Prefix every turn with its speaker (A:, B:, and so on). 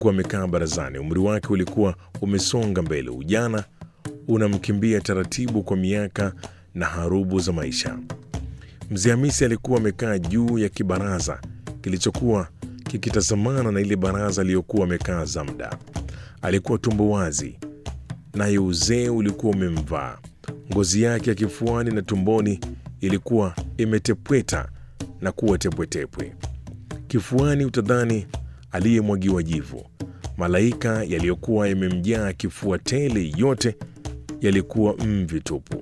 A: alikuwa amekaa barazani. Umri wake ulikuwa umesonga mbele, ujana unamkimbia taratibu kwa miaka na harubu za maisha. Mzee Hamisi alikuwa amekaa juu ya kibaraza kilichokuwa kikitazamana na ile baraza aliyokuwa amekaa Zamda. Alikuwa tumbo wazi, naye uzee ulikuwa umemvaa. Ngozi yake ya kifuani na tumboni ilikuwa imetepweta na kuwa tepwetepwe. Kifuani utadhani aliyemwagiwa jivu. Malaika yaliyokuwa yamemjaa kifua tele yote yalikuwa mvi tupu.